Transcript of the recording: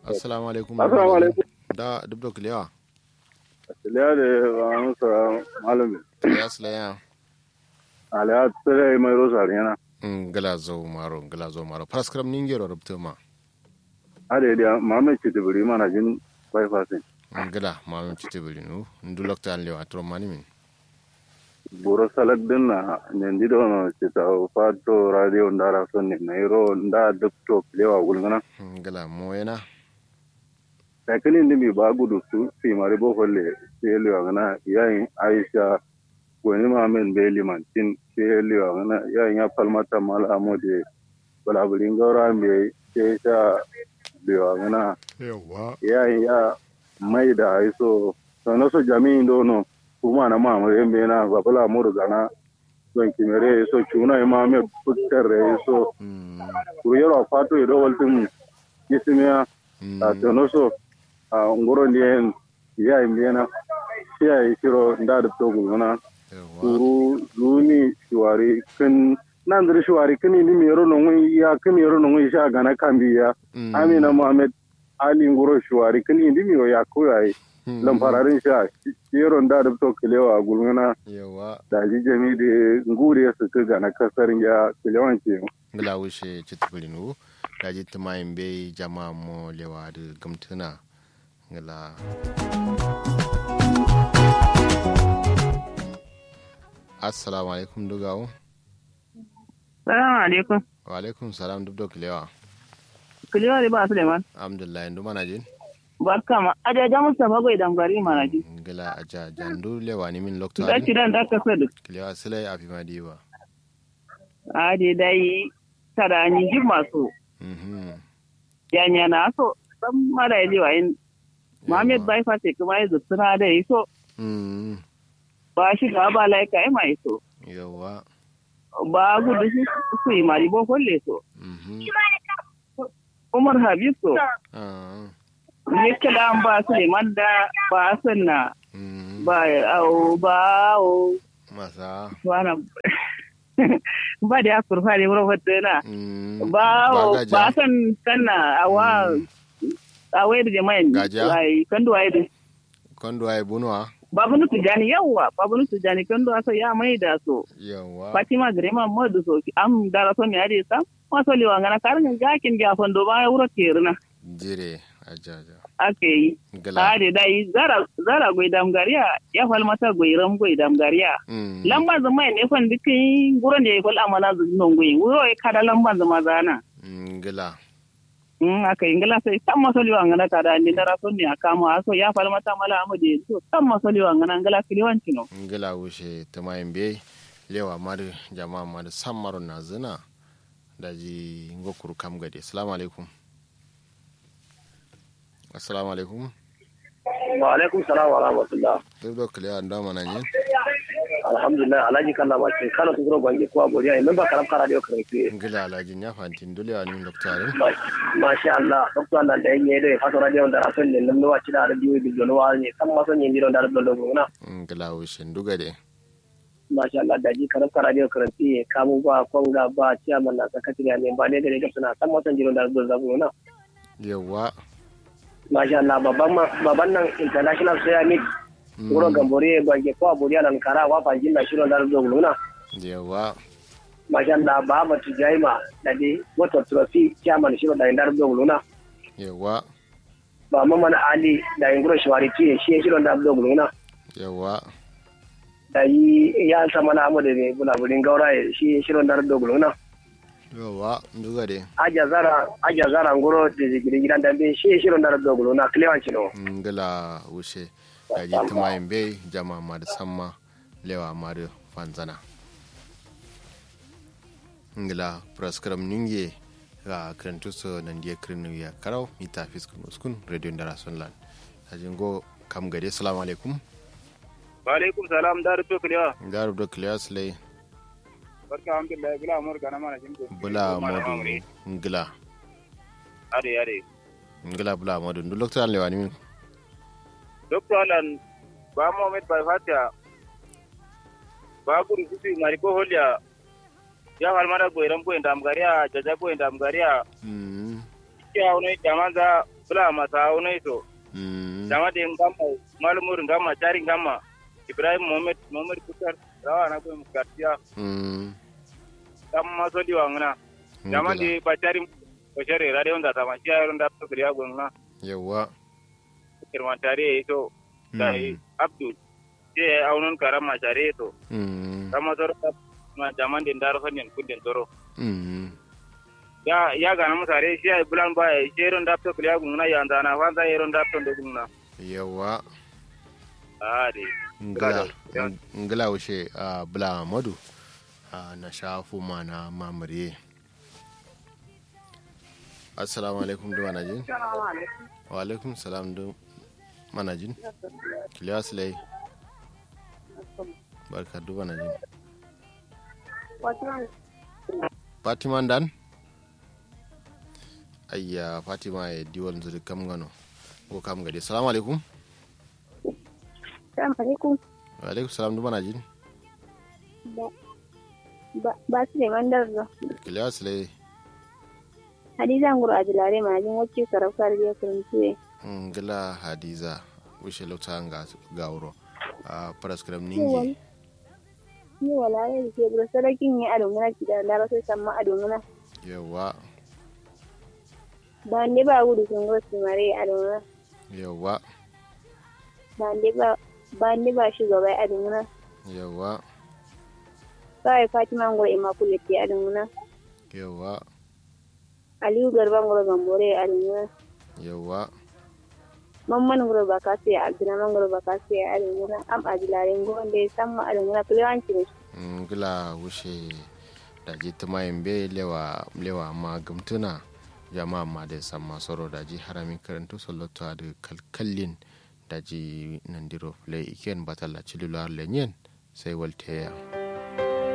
assalamu alaikum Assalamu alaikum. da dubdo kilewa Liya da amsa malami. ya silaya Aliya tsere mai rosa yana. ngala zo maro ngala zo maro paraskram ningero rubto ma Ade da mamme ci tibiri mana jin bypassing. ngala ma min tite bilinu ndu lokta an lewa tro mani min Buro salak din na nendi do no ci ta fato radio ndara son ne nairo nda dukto lewa gulgana. ngala moyena Lakini ndimi ba gudu su fi mari bo holle ci lewa gana yayin Aisha wani mamen be limantin ci lewa gana yayin ya falmata mala amode wala bulin gaura me ce sha lewa gana yawa ya ya mai da haiso sannan so jami'in dono kuma na ma mu yembe na babala mu daga na don kimere so chuna ma me putter re so kuru yaro fato ido waltin yisimiya a tono so a ngoro ndien ya imbiena ya shiro nda da to guluna yawa kuru luni shiwari kin nan da shiwari kin ni mi yaro no ngi ya kin yaro no ngi sha gana kambiya amina muhammad ali ngoro shiwari kin ni mi yo ya ko yayi lamfararin sha yeron da da to kilewa gulmuna yawa da ji jami da ngure su ka ga na kasar ya kilewan ce ngala wushe tite bilinu daji tumayin be jama mo lewa da gamtuna ngala assalamu alaikum dugawo Salamu alaikum. wa alaikum salam dubdo kilewa Kuliwa da ba Suleiman. alhamdulillah ndu mana jin Barka ma. Ajaja Mustapha bai dangwari mana ji. ngala aja jandu lewa ni min lokta Da kiran da ka sadu. kilewa silai afi madiwa Ade dai tada ni ji masu. mhm Yanya na so. Dan mara yaji wa in. Muhammad bai fa sai kuma ya zutsuna da yi so. mhm Ba shi ga ba laika ai mai so. yawa Ba gudu shi su yi mari bo kolle so. mhm Umar Habib so. ah Ne kala an ba Suleiman da ba sanna. mhm Ba au ba au. masa Wana. Ba da ya kurfa ne wurin wadda na. mhm ba Bagaja. ba san sanna awa a wayar jama'in Gaja. ai kando ai da kondo ay bunwa babu nutu jani yawa babu nutu jani kando asa ya mai da so yawa fatima grema modu so am dara so mi ade sam waso liwa ngana karin gakin ga fondo ba ya wuro kerna jire ajaja ake yi ngala ade dai zara zara goi dam gariya ya fal mata goi ram goi dam gariya mhm lamba zama ne fan dikin guron da ya fal amana zunon goi wuro ya kada lamba zama zana ngala Mm, aka ingila sai tan masoli wa ngana kada ni dara so ni akama aso ya fal mata mala amade so tan masoli wa ngana ngala kiliwan cino ngala wushe tumayin be lewa mar jama'a mar sammaro na zina daji ngokuru kam gade assalamu alaikum assalamu alaikum wa alaikum salam wa rahmatullah dubdo kilewa ndo mana nyen alhamdulillah alhaji kalla ba ce kana tuguro gwange ko aboriya ne memba karam kara dio kare ke ngila alaji nya fantin dulewa ni doktare masha Allah dokto Allah da yin yedo fato radio da rasul ne nan wa cida radio bi jono wa ne kan ma son yin diro da radio logo na ngila wushe ndugade masha Allah da ji karam kara dio kare ke kamu ba konga ba ciyaman na sakatiri ne ba ne da ne suna kan ma son jiro da radio logo na yawa masha Allah babban ma babban nan international ceramic wuro gambore gwange ko aboriya nan kara wa fanjin na shiro da radio logo na yawa masha Allah ba ba tujaima da dai wato trophy chairman shiro da indar do luna yawa ba mamman ali da inguro shawari tiye shi shiro da do luna yawa da yi ya sama na amade ne bula bulin gaura shi shiro da do luna yawa ndugade aja zara aja zara nguro da gidan gidan da be shi shiro da do luna klewan chino ngila wushe daji tumayin be jama'a mar samma lewa mar fanzana ngila praskram ninge ga krentuso nan dia krenu ya karau ita fiskun uskun radio ndara sonlan ajingo kam gade assalamu alaikum wa alaikum salam da rufe kulewa ngaru do class lay barka alhamdulillah bila amur kana mana jimdo bula modu ngila ade ade ngila bula modu ndu lokta an lewani min doctor alan ba mohamed bai fatiya ba guru kusi mari ko holya ya halmara go iran ko indam gariya jaja ko indam gariya mm ya wono jamanza bula masa wani to mm jama da ngama malumur ngama cari ngama ibrahim mohammed mohammed kutar rawa na ko garcia mm kam masoli wangna jama ngila. di bacari bacari radio onda sama shi ayon da to kriya gonna yawa kirman tare to dai abdul je aunon karama tare to mm kama toro ma jaman din daro sonin kudin toro mm ya ya ga na musare shi ay bulan ba ya jeron da to kriya gonna ya ndana fanta yeron da to gonna yawa ah de ngila Brother, ngila wuce a bula madu a na shafu ma na mamare assalamu alaikum da manajin wa alaikum salam da manajin kiliya silai barka da manajin fatima dan ayya fatima ya diwal zuri kam gano ko kam gade salamu alaikum Assalamu alaikum. wa alaikum salam da manajin Ba ba su ne mandar da. kiliya silai Hadiza nguru a jilare majin wacce sarauta da ya kuruntuwe. ngila hadiza wishe lauta nga gawuro a paraskram ningi Ni wala ne da ke bura sarakin ya ado muna kida da ba sai samma ado muna. yawa Ba ne ba gudu sun go su mare ado muna. yawa Ba ne ba ba ne ba shugaba ado muna. yawa Kawai Fatima nguru Immaculate ke ado muna. yawa Aliyu Garba nguru Gambore ado muna. yawa Mamman nguru Bakasi Abdurrahman nguru Bakasi ado muna. Am a jilare nguru da ya samma ado muna. Kulewanci ne. ngila wishe da jita mayin be lewa lewa ma gamtuna jama'a ma da san masoro da ji haramin karantu sallatu da kalkallin da ji nandiro play iken batalla cilular lenyen sai walteya